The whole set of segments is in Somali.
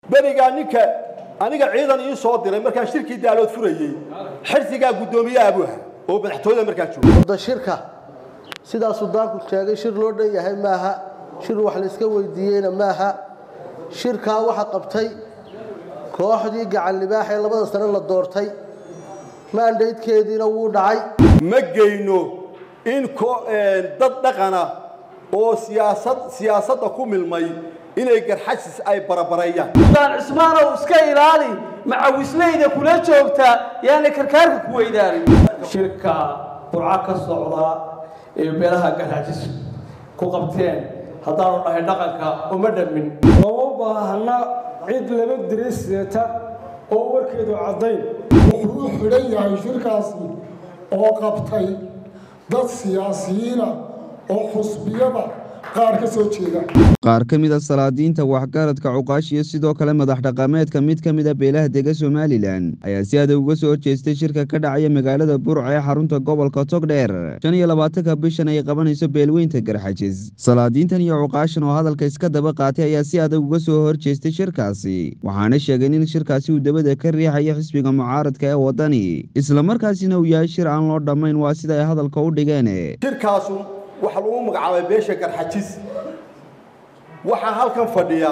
berigaa ninka aniga ciidan ii soo diray markaan shirkii daalood furayey xirsigaa guddoomiye abuha oo madaxtooyada markaa jooga wada shirka sidaa sudaanku sheegay shir loo dhan yahay maaha shir wax layska weydiiyeyna maaha shirkaa waxa qabtay kooxdii gacan libaax ee labada sane la doortay maandaydkeediina wuu dhacay ma geyno in dad dhaqana oo siyaasad siyaasadda ku milmay inay garxasis ay barabareeyaan sudaan cismaanow iska ilaali macawisleyda kula joogta yaana karkaarka ku weydaarin shirka burco ka socda ee meelaha garxajis ku qabteen haddaanu dhahay dhaqanka uma dhammin looma baahna cid laba diriseeta oo warkeedu caddayn wuxuu u xidhan yahay shirkaasi oo qabtay dad siyaasiyiina oo xusbiyada qaar ka soo jeeda qaar ka mid a salaadiinta waxgaradka cuqaash iyo sidoo kale madax dhaqameedka mid ka mid a beelaha dega somalilan ayaa si adag uga soo horjeestay shirka ka dhacaya magaalada burca ee xarunta gobolka togdheer shan iyo labaatanka bishan ay qabanayso beelweynta garxajis salaadiintan iyo cuqaashan oo hadalka iska daba qaatay ayaa si adag uga soo horjeestay shirkaasi waxaana sheegeen in shirkaasi uu dabada ka riixayo xisbiga mucaaradka ee wadani islamarkaasina uu yahay shir aan loo dhammayn waa sida ay hadalka u dhigeen shirkaasu waxaa lagu magacaabay beesha garxajis waxaa halkan fadhiya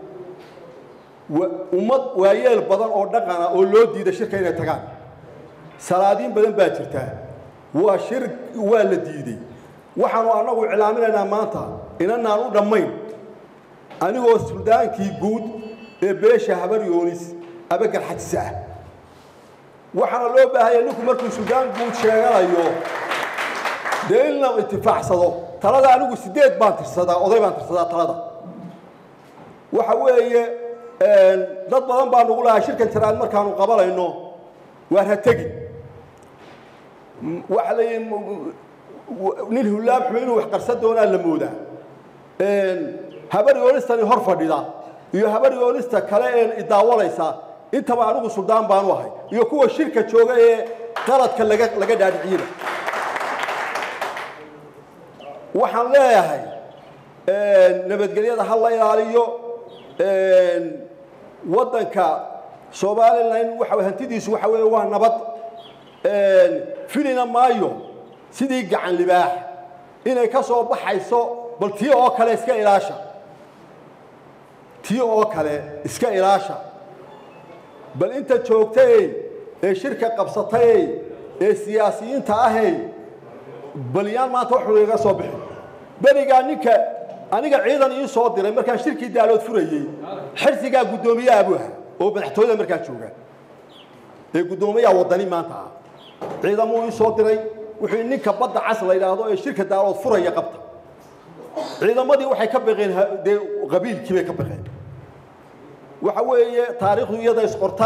ummad waayeel badan oo dhaqana oo loo diida shirka inay tagaan salaadiin badan baa jirtaa waa shir waa la diiday waxaanu annagu iclaaminaynaa maanta inanaan u dhammayn anigoo suldaankii guud ee beesha habar yoonis aba garxajis ah waxaana loo baahaya ninku markuu suldaan guud sheeganayo dee in la itifaacsado talada anigu sideed baan tirsadaa oday baan tirsadaa talada waxa weeye dad badan baa nugu lahaa shirkan tiraad markaanu qabanayno waar ha tegin waxa la nin hulaab xume inuu wax qarsan doonaa la moodaa habar yoonistani hor fadhida iyo habar yoonista kale ee idaawalaysa intaba anigu suldaan baanu ahay iyo kuwa shirka jooga ee qaladka laga laga dhaadhiciyada waxaan leeyahay nabadgelyada ha la ilaaliyo waddanka somalilan waxa hantidiisu waxa weeye waa nabad filina maayo sidii gacan libaax inay ka soo baxayso bal tii oo kale iska ilaasha tii oo kale iska ilaasha bal inta joogtay ee shirka qabsatay ee siyaasiyiinta ahay balyaan maanta waxuu iga soo bixin berigaa ninka aniga ciidan ii soo diray markaan shirkii daalood furayey xirsigaa guddoomiye abuha oo madaxtooyada markaa jooga ee guddoomiyaha wadani maanta ah ciidamuu ii soo diray wuxuu ninka badda cas la yidhaahdo ee shirka daalood furaya qabta ciidamadii waxay ka baqeen dee qabiilkii bay ka baqeen waxa weeye taariikhdu iyada isqorta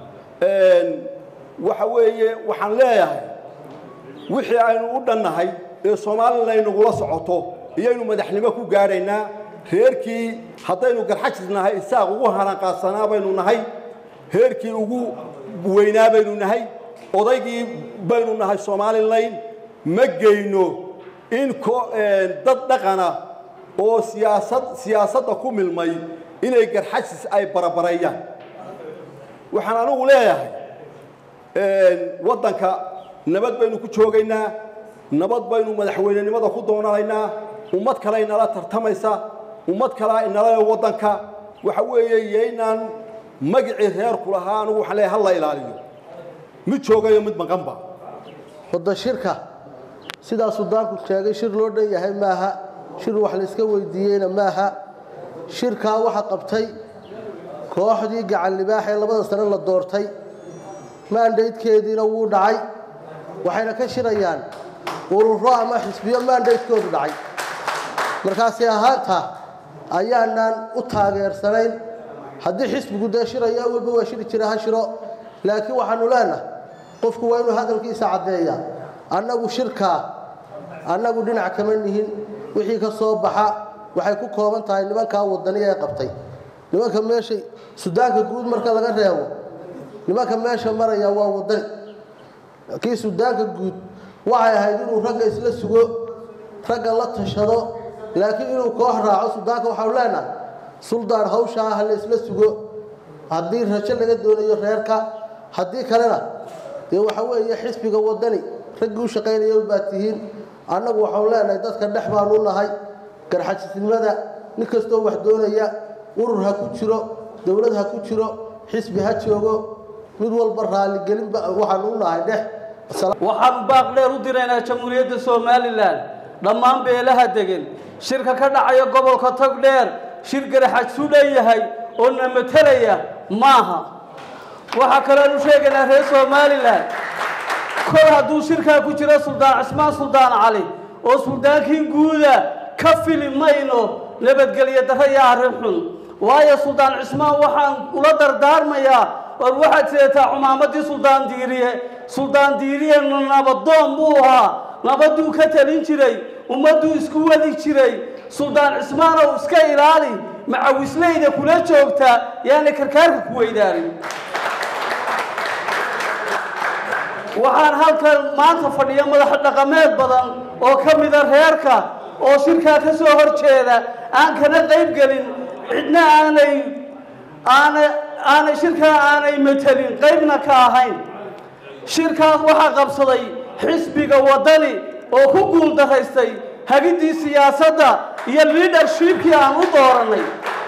waxa weeye waxaan leeyahay wixii aynu u dhannahay ee soomaalina aynagula socoto iyaynu madaxnimo ku gaadhaynaa reerkii haddaynu garxajis nahay isaaq ugu haranqaadsanaa baynu nahay reerkii ugu weynaa baynu nahay odaygii baynu nahay somalilan ma geyno in dad dhaqana oo siyaasad siyaasadda ku milmay inay garxajis ay barabareeyaan waxaan anigu leeyahay waddanka nabad baynu ku joogaynaa nabad baynu madaxweynenimada ku doonanaynaa ummad kale inala tartamaysa ummad kalea inala waddanka waxa weeye yaynaan magicii reerku lahaa anigu waxaan leeyahay ha la ilaaliyo mid joogayo mid maqanba wada shirka sidaa sudaanku sheegay shir loo dhan yahay maaha shir wax layska weydiiyeyna maaha shirkaa waxa qabtay kooxdii gacan libaax ee labada sane la doortay maandaydkeediina wuu dhacay waxayna ka shirayaan ururo ama xisbiyo maandaydkoodu dhacay markaasi ahaanta ayaanaan u taageersanayn haddii xisbigu dee shiraya walba waa shiri jira ha shiro laakiin waxaanu leenahay qofku waa inuu hadalkiisa caddeeya annagu shirkaa annagu dhinac kama nihin wixii ka soo baxa waxay ku kooban tahay nimankaa wadaniya ee qabtay nimanka meesha sudaanka guud marka laga reebo nimanka meesha maraya waa wadani kii sudaanka guud waxay ahayd inuu ragga isla sugo ragga la tashado laakiin inuu koox raaco sudaanka waxaanu leenahay suldaan hawshaa ha la isla sugo haddii rajo laga doonayo reerka haddii kalena dee waxa weeye xisbiga wadani raggii u shaqaynaya baad tihiin annagu waxaanu leenahay dadka dhex baanu nahay garxajisnimada nin kastoo wax doonaya urur ha ku jiro dowlad ha ku jiro xisbi ha joogo mid walba raaligelinba waxaanu u nahay dhex waxaan baaq dheer u diraynaa jamhuuriyadda somalilan dhammaan beelaha degan shirka ka dhacaya gobolka togdheer shir garaxajsu leeyahay oo na matalaya maaha waxaa kaleanu sheegaynaa reer somalilan kol hadduu shirkaa ku jiro suldaan cismaan suldaan cali oo suldaankii guuda ka fili mayno nabadgelyo darro iyo arrin xun waayo suldaan cismaan waxaan ula dardaarmayaa war waxaad sidataa cumaamadii suldaan diiriye suldaan diiriye nabadoon buu ahaa nabaduu ka talin jiray ummadduu isku wadi jiray suldaan cismaanow iska ilaali macawisleyda kula joogta yaana karkaarka ku weydaarin waxaan halkan maanta fadhiya madax dhaqameed badan oo ka mida reerka oo shirkaa ka soo hor jeeda aan kana qayb gelin cidna aanay aanay aanay shirkaa aanay matelin qaybna ka ahayn shirkaas waxaa qabsaday xisbiga waddani oo ku guul daraystay hagiddii siyaasadda iyo liadershipkii aan u doorannay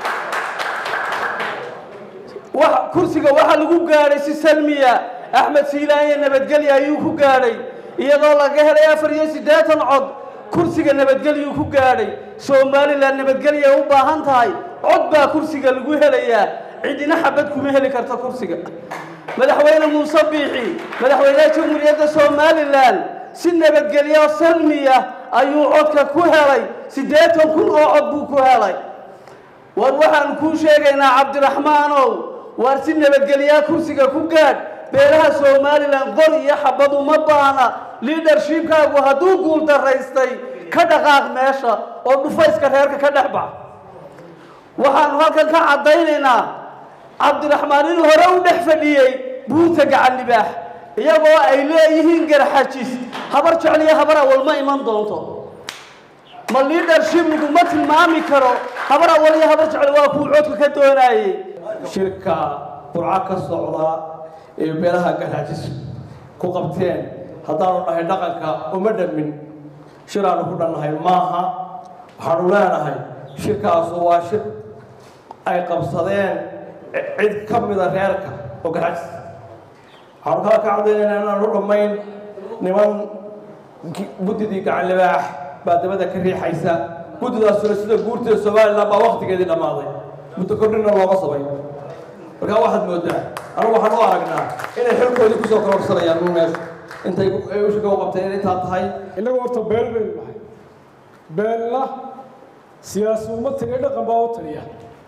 kursiga waxaa lagu gaadhay si salmiya axmed siilaanye nabadgelya ayuu ku gaadhay iyadoo laga helay afar iyo siddeetan cod kursiga nabadgelyuu ku gaadhay somalilan nabadgelya u baahan tahay cod baa kursiga lagu helayaa cidina xabad kuma heli karta kursiga madaxweyne muuse biixi madaxweynaha jamhuuriyadda somalilan si nabadgelyo salmiya ayuu codka ku helay siddeetan kun oo cod buu ku helay war waxaan kuu sheegaynaa cabdiraxmaanow waar si nabadgelyaa kursiga ku gaadh beelaha somalilan qor iyo xabad uma baana liadershipkaagu hadduu guul daraystay ka dhaqaaq meesha oo dhufayska reerka ka dhex bax waxaanu halkan ka caddaynaynaa cabdiraxmaan inuu hore u dhex fadhiyey buurta gacan libaax iyagoo ay leeyihiin garxajis habar jecel iyo habar awal ma iman doonto ma liadership laguma tilmaami karo habar awal iyo habar jecel waa kuu codka ka doonaayey shirka burco ka socda ee beelaha garxajis ku qabteen haddaanu dhahay dhaqanka uma dhammin shir aanu ku dhannahay maaha waxaanu leenahay shirkaasu waa shir ay qabsadeen cid ka mida reerka oo garxajis waxaanu kala ka caddaynayna inaanu dhammayn niman guddidii gacan libaax baa dabada ka riixaysa guddidaasuna sida guurtida somalilan baa waktigeedii dhammaaday muddo kordhina looga samay markaa waxaad moodaa anigu waxaan u aragnaa inay xilkoodii kusoo kororsanayaan un meesha intay ushaka u qabteen in intaa tahay innagu horta beel baynu nahay beelna siyaasi uma tegay dhaqan baa u taliya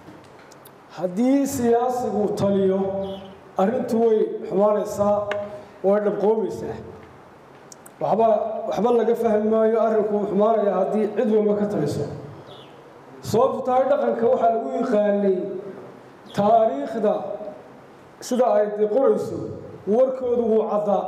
haddii siyaasigu taliyo arrintu way xumaanaysaa way dhabqoomaysaa waxba waxba laga fahmi maayo arrinku uu xumaanaya haddii cid walba ka taliso sababtu tahay dhaqanka waxaa lagu yaqaanay taariikhda sida ay de qorayso warkoodu wuu caddaa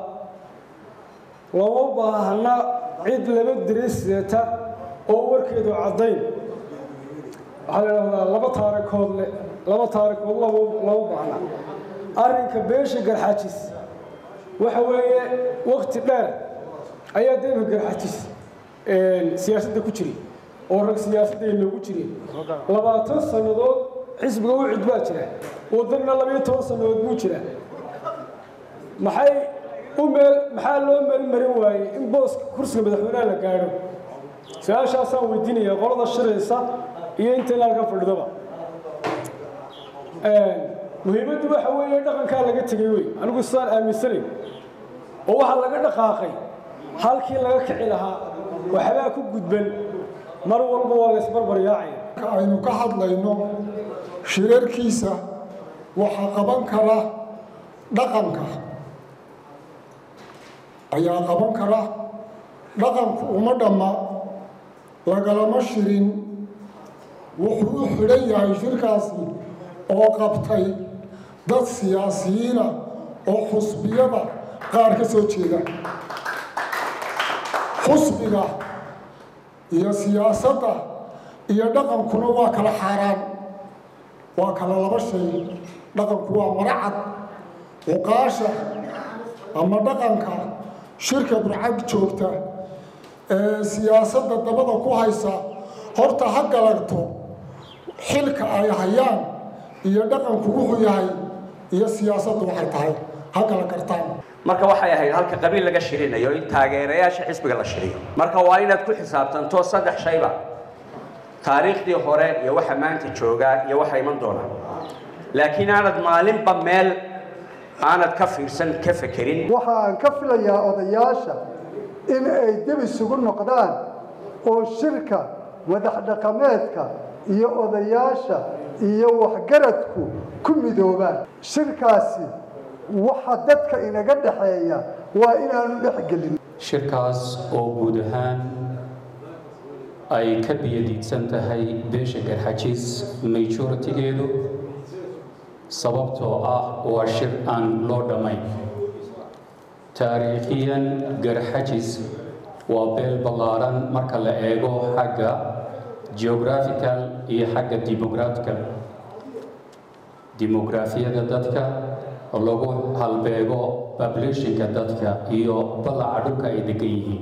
lama baahna cid laba diriseeta oo warkeedu caddayn waxaa la idhahdaa laba taarikood le laba taarikood laba lama baahna arrinka beesha garxajis waxa weeye wakti dheer ayaa deemka garxajis siyaasadda ku jiray oo rag siyaasadda loogu jiray labaatan sannadood xisbiga u cid baa jira wadanna labayo toban sannadood buu jira maxay u meel maxaa loo meelmarin waayey in booska kursiga madaxweynaha la gaadho su-aashaasaan weydiinaya qolada shiraysa iyo inta ilaalka fadhidaba muhiimaddu waxa weeye dhaqankaa laga tegey wey anigu sidaan aaminsanayn oo waxaa laga dhaqaaqay halkii laga kici lahaa waxbaa ku gudban mar walba waa la isbarbaryaacaya aynu ka hadlayno shirarkiisa waxaa qaban kara dhaqanka ayaa qaban kara dhaqanku uma dhamma lagalama shirin wuxuu u xidhan yahay shirkaasi oo qabtay dad siyaasiyiina oo xusbiyada qaar ka soo jeeda xusbiga iyo siyaasadda iyo dhaqankuna waa kala xaaraan waa kala laba shay dhaqanku waa maracad cuqaasha ama dhaqanka shirka burcad joogta ee siyaasadda dabada ku haysa horta ha galagto xilka ay hayaan iyo dhaqanku wuxuu yahay iyo siyaasaddu waxay tahay ha kala gartaan marka waxay ahayd halka qabiil laga shirinayo in taageerayaasha xisbiga la shiriyo marka waa inaad ku xisaabtanto saddex shayba taariikhdii hore iyo waxa maanta joogaa iyo waxa iman doona laakiin aanad maalinba meel aanad ka fiirsan ka fekerin waxa aan ka filayaa odayaasha in ay dib isugu noqdaan oo shirka madax dhaqameedka iyo odayaasha iyo waxgaradku ku midoobaan shirkaasi waxa dadka inaga dhexeeya waa inaanu dhexgelin shirkaas oo guud ahaan ay ka biyadiidsan tahay beesha garxajiis majoritigeedu sababtoo ah waa shir aan loo dhammayn taariikhiyan garxajis waa beel ballaaran marka la eego xagga geographical iyo xagga demographical demograafiyada dadka lagu halbeego populationka dadka iyo ballaca dhulka ay degan yihiin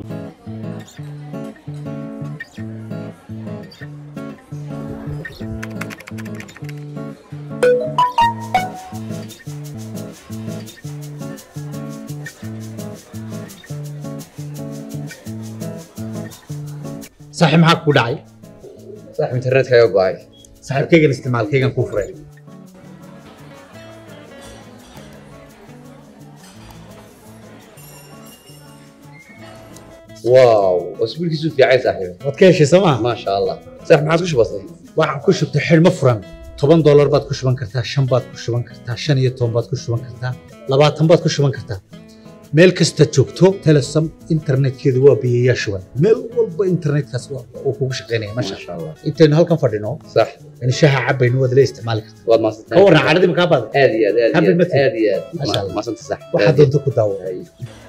saaxiib maxaa ku dhacay saaxiib internetka ayaa go'ay saaxiibkaygan isticmaalkaygan kuu furay waaw wasbiilkiisu fiicay saaxiib waad ka heshay sooma maasha allah saaxiib maxaad ku shubatay waxaan ku shubtay xidhmo furan toban doolar baad ku shuban kartaa shan baad ku shuban kartaa shan iyo toban baad ku shuban kartaa labaatan baad ku shuban kartaa meel kasta joogto telesom internetkeedu waa biyayaa shuban meel walba internetkaas uu kugu shaqaynaya masha allah intaynu halkan fadhino sax in shaaha cabaynu waad la isticmaali kartaa waad maasantahay ka warran caadadii makaa baada aad iyo aad aad iyo Happy aad birthday. aad iyo aad Masha Allah. maasanta sax waxaad doonto ku daawo Ay.